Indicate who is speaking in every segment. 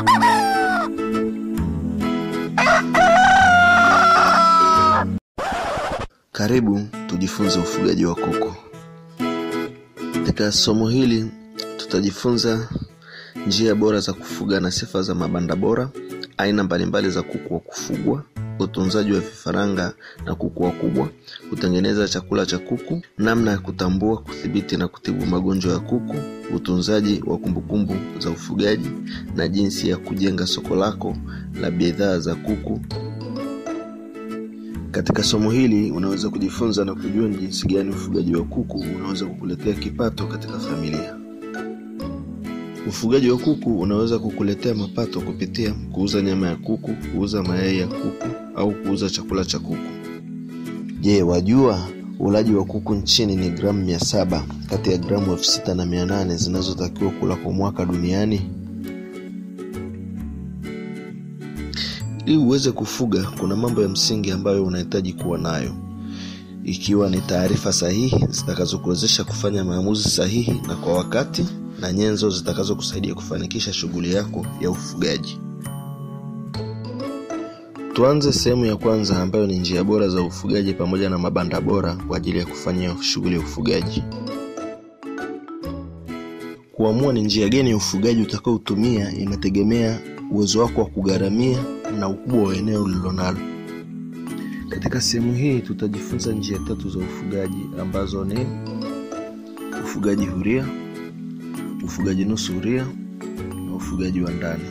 Speaker 1: Karibu tujifunze ufugaji wa kuku. Katika somo hili tutajifunza njia bora za kufuga na sifa za mabanda bora, aina mbalimbali za kuku wa kufugwa, utunzaji wa vifaranga na kuku wakubwa, kutengeneza chakula cha kuku, namna ya kutambua, kudhibiti na kutibu magonjwa ya kuku, utunzaji wa kumbukumbu za ufugaji na jinsi ya kujenga soko lako la bidhaa za kuku katika somo hili unaweza kujifunza na kujua ni jinsi gani ufugaji wa kuku unaweza kukuletea kipato katika familia. Ufugaji wa kuku unaweza kukuletea mapato kupitia kuuza nyama ya kuku, kuuza mayai ya kuku au kuuza chakula cha kuku. Je, wajua ulaji wa kuku nchini ni gramu mia saba kati ya gramu elfu sita na mia nane zinazotakiwa kula kwa mwaka duniani? Ili uweze kufuga, kuna mambo ya msingi ambayo unahitaji kuwa nayo, ikiwa ni taarifa sahihi zitakazokuwezesha kufanya maamuzi sahihi na kwa wakati, na nyenzo zitakazokusaidia kufanikisha shughuli yako ya ufugaji. Tuanze sehemu ya kwanza ambayo ni njia bora za ufugaji pamoja na mabanda bora kwa ajili ya kufanyia shughuli ya ufugaji. Kuamua ni njia gani ya ufugaji utakaotumia inategemea uwezo wako wa kugharamia na ukubwa wa eneo ulilonalo. Katika sehemu hii tutajifunza njia tatu za ufugaji ambazo ni ufugaji huria, ufugaji nusu huria na ufugaji wa ndani.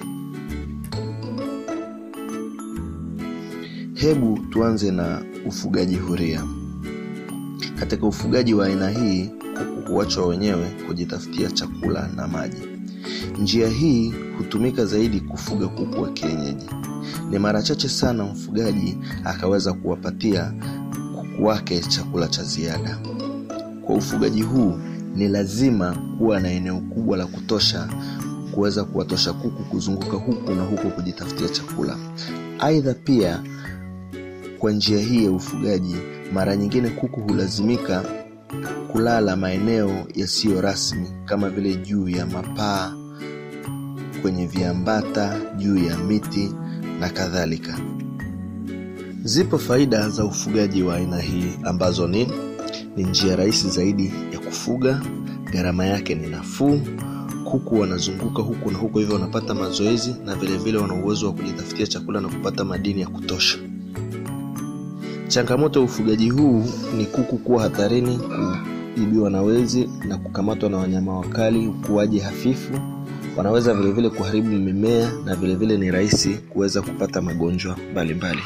Speaker 1: Hebu tuanze na ufugaji huria. Katika ufugaji wa aina hii, kuku huachwa wenyewe kujitafutia chakula na maji. Njia hii hutumika zaidi kufuga kuku wa kienyeji. Ni mara chache sana mfugaji akaweza kuwapatia kuku wake chakula cha ziada. Kwa ufugaji huu ni lazima kuwa na eneo kubwa la kutosha kuweza kuwatosha kuku kuzunguka huku na huku kujitafutia chakula. Aidha, pia kwa njia hii ya ufugaji, mara nyingine kuku hulazimika kulala maeneo yasiyo rasmi kama vile juu ya mapaa, kwenye viambata, juu ya miti na kadhalika. Zipo faida za ufugaji wa aina hii ambazo ni ni njia rahisi zaidi ya kufuga, gharama yake ni nafuu, kuku wanazunguka huku na huku, hivyo wanapata mazoezi na vilevile wana uwezo wa kujitafutia chakula na kupata madini ya kutosha. Changamoto ya ufugaji huu ni kuku kuwa hatarini kuibiwa na wezi na kukamatwa na wanyama wakali, ukuaji hafifu, wanaweza vilevile kuharibu mimea na vilevile ni rahisi kuweza kupata magonjwa mbalimbali.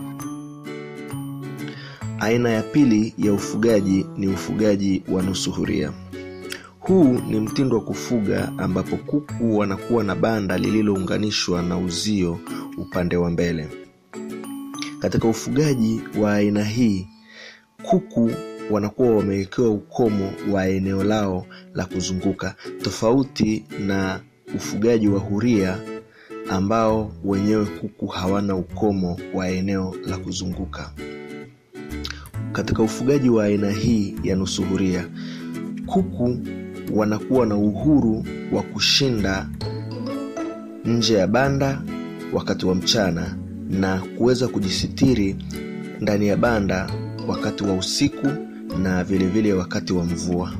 Speaker 1: Aina ya pili ya ufugaji ni ufugaji wa nusu huria. Huu ni mtindo wa kufuga ambapo kuku wanakuwa na banda lililounganishwa na uzio upande wa mbele. Katika ufugaji wa aina hii, kuku wanakuwa wamewekewa ukomo wa eneo lao la kuzunguka, tofauti na ufugaji wa huria ambao wenyewe kuku hawana ukomo wa eneo la kuzunguka. Katika ufugaji wa aina hii ya nusu huria, kuku wanakuwa na uhuru wa kushinda nje ya banda wakati wa mchana na kuweza kujisitiri ndani ya banda wakati wa usiku na vilevile vile wakati wa mvua.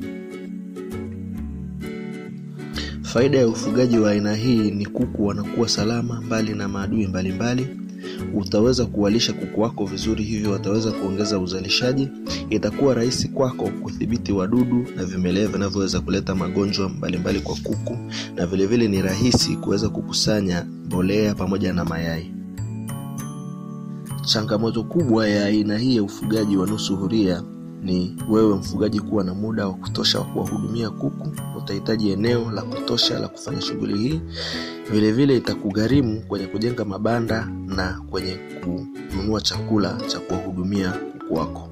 Speaker 1: Faida ya ufugaji wa aina hii ni kuku wanakuwa salama mbali na maadui mbalimbali. Utaweza kuwalisha kuku wako vizuri, hivyo wataweza kuongeza uzalishaji. Itakuwa rahisi kwako kudhibiti wadudu na vimelea vinavyoweza kuleta magonjwa mbalimbali kwa kuku, na vilevile vile ni rahisi kuweza kukusanya mbolea pamoja na mayai. Changamoto kubwa ya aina hii ya ufugaji wa nusu huria ni wewe mfugaji kuwa na muda wa kutosha wa kuwahudumia kuku. Utahitaji eneo la kutosha la kufanya shughuli hii. Vilevile itakugharimu kwenye kujenga mabanda na kwenye kununua chakula cha kuwahudumia kuku wako.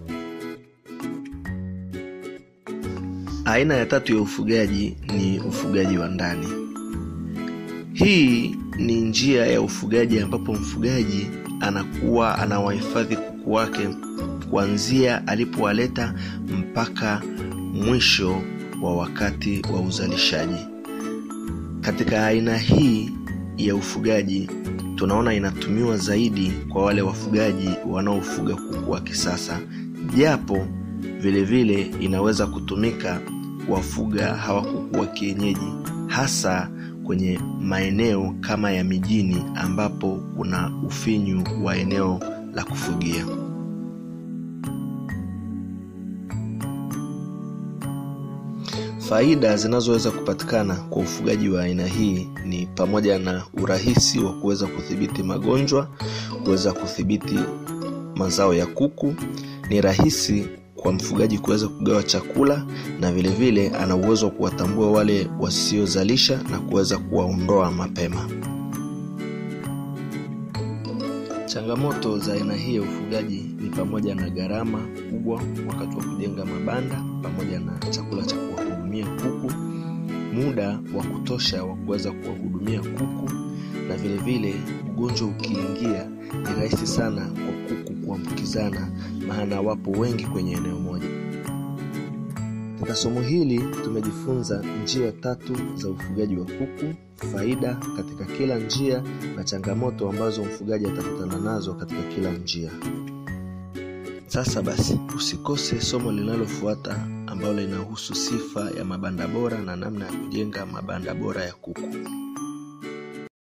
Speaker 1: Aina ya tatu ya ufugaji ni ufugaji wa ndani. Hii ni njia ya ufugaji ambapo mfugaji anakuwa anawahifadhi kuku wake kuanzia alipowaleta mpaka mwisho wa wakati wa uzalishaji. Katika aina hii ya ufugaji tunaona inatumiwa zaidi kwa wale wafugaji wanaofuga kuku wa kisasa japo vile vile inaweza kutumika kuwafuga hawa kuku wa kienyeji hasa kwenye maeneo kama ya mijini ambapo kuna ufinyu wa eneo la kufugia faida zinazoweza kupatikana kwa ufugaji wa aina hii ni pamoja na urahisi wa kuweza kudhibiti magonjwa kuweza kudhibiti mazao ya kuku ni rahisi kwa mfugaji kuweza kugawa chakula na vile vile ana uwezo wa kuwatambua wale wasiozalisha na kuweza kuwaondoa mapema changamoto za aina hii ya ufugaji ni pamoja na gharama kubwa wakati wa kujenga mabanda pamoja na chakula cha kuwahudumia kuku muda wa kutosha wa kuweza kuwahudumia kuku na vile vile ugonjwa ukiingia ni rahisi sana kwa kuku kuambukizana maana wapo wengi kwenye eneo moja katika somo hili tumejifunza njia tatu za ufugaji wa kuku faida katika kila njia na changamoto ambazo mfugaji atakutana nazo katika kila njia sasa basi usikose somo linalofuata ambalo linahusu sifa ya mabanda bora na namna ya kujenga mabanda bora ya kuku